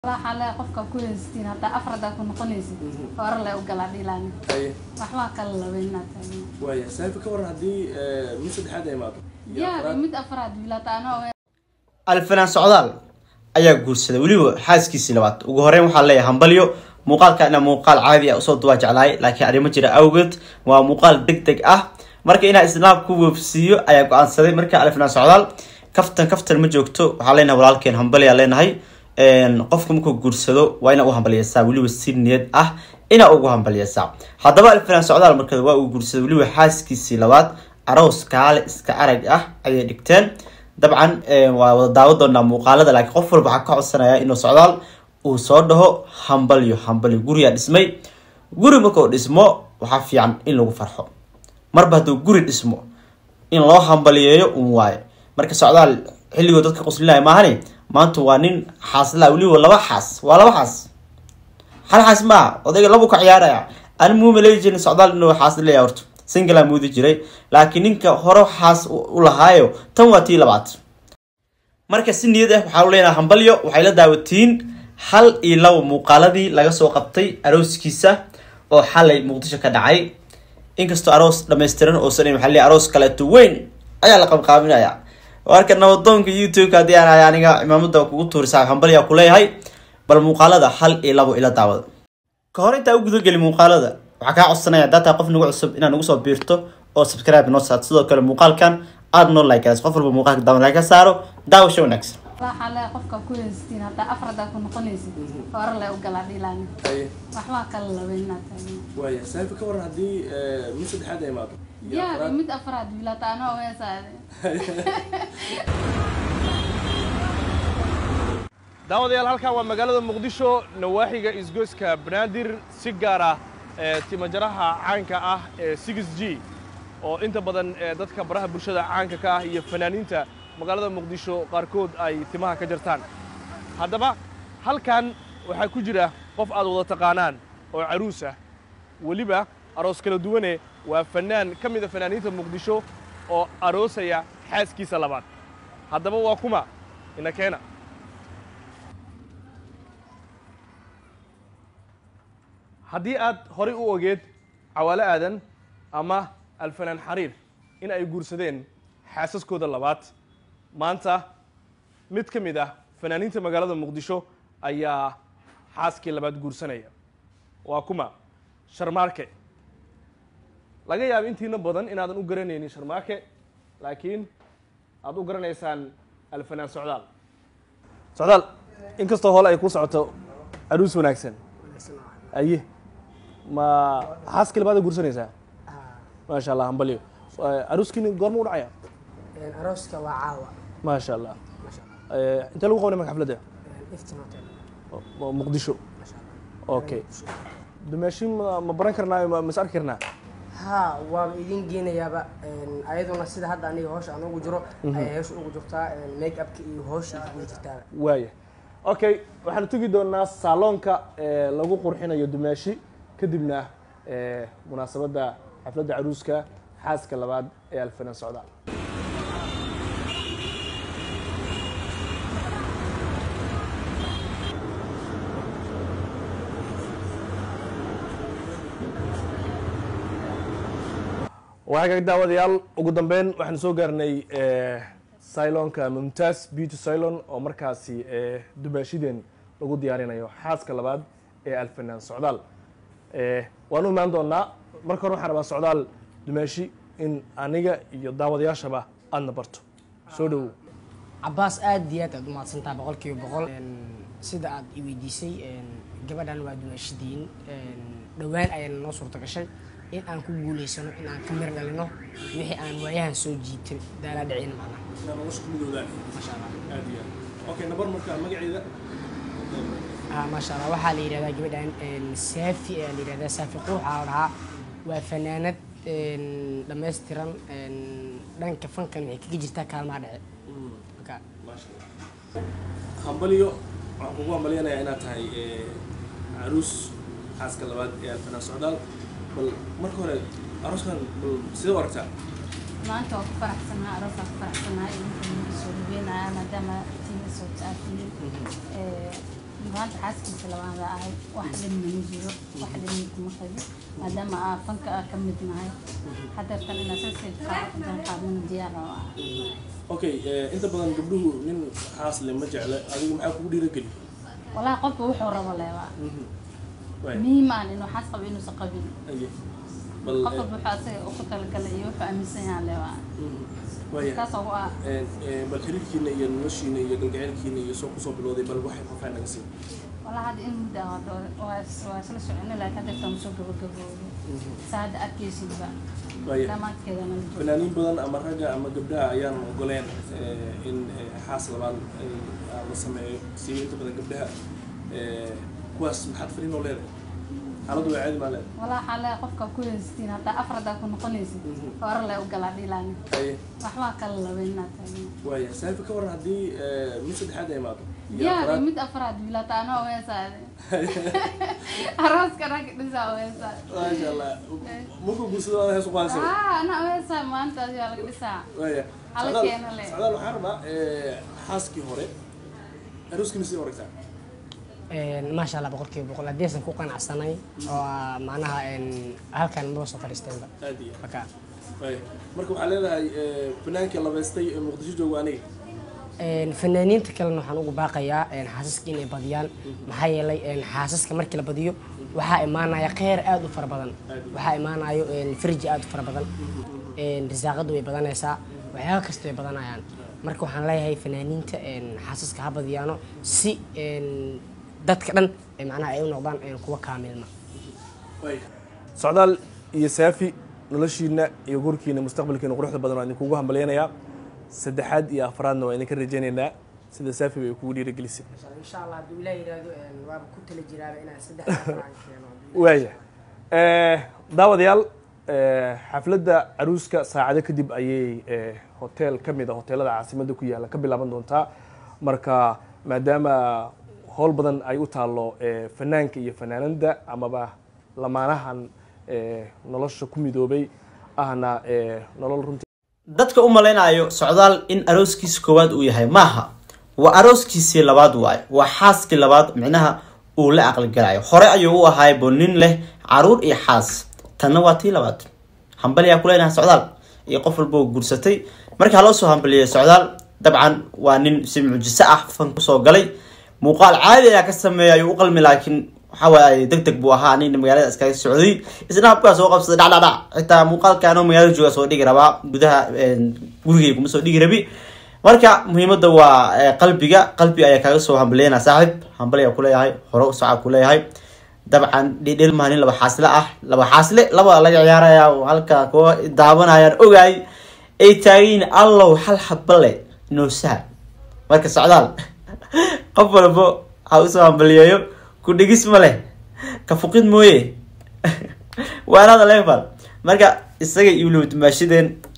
waxaa le qofka ku heystiin haddaa afar haddaa ku noqonaysid hore le u galaa dhiilaan haye waxbaa kala labayn inaad taagno waaya saaxiibka ka waran haddii mid saddexaad ay imaado iyo yaa afraad. mid afraad wiilaata anoo alfanaan socdaal ayaa guursaday weliba xaaskiisii labaad ugu horeyn waxaa leeyahay hambalyo muuqaalkana muuqaal caadi ah usoo duwaa jeclahay laakiin arrimo jira awgeed waa muuqaal deg deg ah marka inaa islaam ku weefsiiyo ayaa go-aansaday marka alfanaan socdaal kaftan kaftan ma joogto waxaa leenahay walaalkeen hambalyaa leenahay qofka markuu guursado waa inaa u hambalyeysaa weliba si niyad ah inaa ugu hambalyeysaa haddaba alfanaan socdaal marka waa uu guursaday weliba xaaskiisii labaad aroos kaale iska arag ah ayay dhigteen dabcan waa wada daawo doonaa muuqaalada laakiin qof walba waxaa ka codsanaya inuu socdaal uu soo dhaho hambalyo hambalyo guriyaa dhismay guri markuu dhismo waxaa fiican in lagu farxo marba hadduu guri dhismo in loo hambaliyeeyo un waayo marka socdaal xilligoo dadka quslinaya maahani maanta waa nin xaaslaa weliba laba xaas waa laba xaas hal xaas maaha odayga labu ka ciyaaraya ani muuma leeyi jirin socdaal inuu xaas leeyahay horta singala muudi jiray laakiin ninka hore xaas u lahaayo tan waa tii labaad marka si niyad ah waxaa leenaha hambalyo waxay la daawatiin hal iyo laba muuqaaladii laga soo qabtay arooskiisa oo xalay muqdisho ka dhacay inkastoo aroos dhammaystiran oosan waxaa leeyahay aroos kaleeto weyn ayaa la qabqaaminaya marka nabadoonka youtube-ka haddii aan ahay aniga cimaamada kugu tuurisaa hambalyaa kuleeyahay bal muuqaalada hal iyo labo ila daawada ka hor intaa u gudageli muuqaalada waxaa kaa codsanaya daataa qof nagu cusub inaad nagu soo biirto oo subscribe noo saad sidoo kale muuqaalkan aada noo like qof walba muuqaalka daawan laga saaro daawasho wanaagsan waxaa le qofka ku heystiin haddaa afar haddaa ku noqonaysid hore le u galaa dhiilaan haye waxbaa kala labayn inaad taagno waaya saaxiibka ka waran haddii mid saddexaad ay imaado iyo yaa afraad. mid afraad wiilaata anoo heesaade daawadayaal halkan waa magaalada muqdisho nawaaxiga isgoyska banaadir si gaar ah ee timajaraha caanka ah ee 6 g oo inta badan ee dadka baraha bulshada caanka ka ah iyo fanaaniinta magaalada muqdisho qaarkood ay timaha ka jartaan haddaba halkan waxaa ku jira qof aad wada taqaanaan oo caruus ah weliba aroos kala duwane waa fanaan ka mida fanaaniinta muqdisho oo aroosaya xaaskiisa labaad haddaba waa kuma ina keena haddii aad horay u ogeed cawaale aadan ama alfanaan xariir in ay guursadeen xaasaskooda labaad maanta mid ka mid ah fanaaniinta magaalada muqdisho ayaa xaaskii labaad guursanaya waa kuma sharmaarke laga yaabo intiina badan inaadan u garanaynin sharmaarke laakiin aad u garanaysaan alfanaan socdaal socdaal inkastoo hole ay ku socoto aruus wanaagsan aye ma xaaskii labaad guursanaysaa maasha allah hambalyo aruuskiini goorma u dhacaya arooska waa caawa maasha allah masha allah Eh, intee lagu qabanay marka xafladda iftin hotel Oo- oo muqdisho masha allah okay dumaashin ma ma baran karnaa ma mas arki karnaa haa waaba idin geenayaaba ayaduna sida hadda aniga hoosha aan ugu jiro ayay hoosha ugu jirtaa make upka iyo hoosha ugu jirtaaba waaya okay waxaanu tegi doonaa saaloonka eh, lagu qurxinayo dumaashi kadibna eh, munaasabadda xafladda caruuska xaaska labaad ee alfanaan socdaal waagaag daawadayaal ugu dambeyn waxaanu soo gaarnay eh, cylonka mumtaaz beauty cylon oo markaasi eh, dumaashideen lagu diyaarinayo xaaska labaad ee alfanaan socdaal Eh, waan u imaan doonaa marka hore waxaan rabaa socdaal dumaashi in aniga iyo daawadayaashaba aadna barto soo dhowow cabaas aad iyo aad aad umahadsantaha boqolkiiba boqol sida aad i weydiisay gabadhan waa dumaashidiin dhowaan ayaana noo suurta gashay in aan ku guuleysano in aan ka mir dhalino wixii aan waayahan soo jiitay daalaa dhicin macna nolosha kumidooda masha allah aad iyo aad okay nabar marka magaceeda ah maasha allah waxaa la yidhahdaa gabadhan saafi ayaa la yidhahdaa saafi quruxa la dhahaa waa fanaanad dhammaystiran dhanka fankan waxay kaga jirtaa kaalmaha dhece marka maasha allah hambalyo waxaan kugu hambalyanayaa inaad tahay eh, caruus xaaska labaad ee alfanaan socdaal bal marka hore arooskan bal sidee u aragtaa maanta waa ku faraxsanahay aroosaa ku faraxsanahay idinka idinka soo dhaweynaya maadaama tiina soo taatiyin maanta xaaskiisa labaada ahay wax dhibna ma jiro wax dhibna kuma qabi maadaama aa fanka aa ka mid nahay hadeertan inaa sasii qaadana diyaar oo ah okay eh, inta badan gabdhuhu nin xaas le ma jecle adigu maxaa kugu dhiirageli walahi qofka wuxuu rabo leebaa waay muhiim aan inuu xaas qabo inuusan qabin aye bal qof eh, walba wuxuu asaga uku talagalay iyo wuxuu aaminsan yahaa leebaa mhm. waaya kaas ugu ah Eh, eh, bal xiriirkiina iyo noloshiina iyo galgaceylkiina iyo soo kusoo bilowday bal waxay qofaa naga siin walahi hadda in muddo ah hadda waa is- waa isla soconay laakiin hadeertan soo gabagabooday saa hadda arkaysidba waaya dhammaadkeedana la joogo fanaaniin badan ama ragga ama gabdhaha ayaan ogoleen eh, in eh, xaas labaad ay- ah, la sameeyo siiba inta badan gabdhaha eh, kuwaas maxaad fariin oo leedahay xaaladdu waa caadi maa leedahay walaa waxaa leeyahay qofka ku haystiin haddaa afar haddaa ku noqonaysid hore le u galaa dhiilaani Haye, waxbaa kala laba inaad tahay waaya saafi ka waran haddii eh, mid saddexaad ay imaado iyo diyaar afraad. mid afraad wiilata anoo weesaade arooska rag dhisaa weesaa maasha allah markuu guursado waa hees u qaadaysa aa ana weesaa maanta adigaa laga dhisaa waaya Hala Socdaal- keeno le. socdaal waxaan rabaa eh, xaaskii hore arooskiina sii horeysaa maasha allah boqolkiiba boqol haddaysan ku qanacsanay oo ah, macnaha een, halkan maba soo fadhiisteenba aad iyo marka waaya marka waxaa leedahay eh, fanaankii labaystay ee muqdisho jooga aniga een, fanaaniinta kalena waxaan ugu baaqayaa een, xaasaska inay badiyaan maxaa yeelay een, xaasaska markii la badiyo waxaa imaanaya kheyr aad u fara badan waxaa imaanayo een, farji aad u fara badan een, risaaqadu way badanaysaa waxyaaba kasta way badanayaan marka waxaan leeyahay fanaaniinta een, xaasaska ha badiyaano si een, dadka dhan ee macnaha ay u noqdaan een, kuwa kaamilma waaya socdaal iyo saafi noloshiina iyo gurkiina mustaqbalkiina quruxda badan waa idinkugu hambalyanayaa saddexaad iyo afraadna waa idinka rajaynaynaa sida saafi bay kugu dhiirigelisay insha allah hadduu ilaah yidhaahdo waaba ku tala jiraaba inaan saddex afraan keeno waaya daawadayaal eh, xafladda caruuska saacado kadib ayay eh, hotel ka mid a hoteelada caasimadda ku yaalla ka bilaaban doontaa marka maadaama howl badan ay u taallo eh, fanaanka iyo fanaanada amaba lamaanahan eh, nolosha ku midoobay ahna eh, nolol runtii dadka u malaynayo socdaal in arooskiisa koowaad uu yahay maaha waa arooskiisii labaad waayo waa xaaskii labaad micnaha uu la aqligalayo hore ayuu u ahaay bo nin leh caruur iyo xaas tanna waa tii labaad hambaliyaa kuleynaha socdaal iyo qof walba oo guursatay markii haloo soo hambaliyay socdaal dabcan waa nin si mucjiso ah fan kusoo galay muuqaal caadi ayaa ka sameeya ayuu u qalmi laakiin waxa waaye deg deg buu ahaa nin magaalada iskaga socday isna habkaa soo qabsaday dhacdhacdhac xitaa muuqaalka anoo magaalada jooga soo dhigi rabaa gudaha gurigay kuma soo dhigi rabi marka muhiimada waa eh, qalbiga qalbi ayaa kaaga soo hambaliyana saaxib hambali ayaa kuleeyahay hore u socaa kuleeyahay dabcan dhidhil maa nin laba xaasle ah laba xaasle labada laga ciyaaraya oo halka kuwa daawanayaan ogaay ay taagiin allow hal xabale noo sahal marka socdaal qof walbo ha usoo hambaliyeeyo ku dhigis ma leh ka fuqid mooye waanada level marka isaga iyo weliba dumaashadeen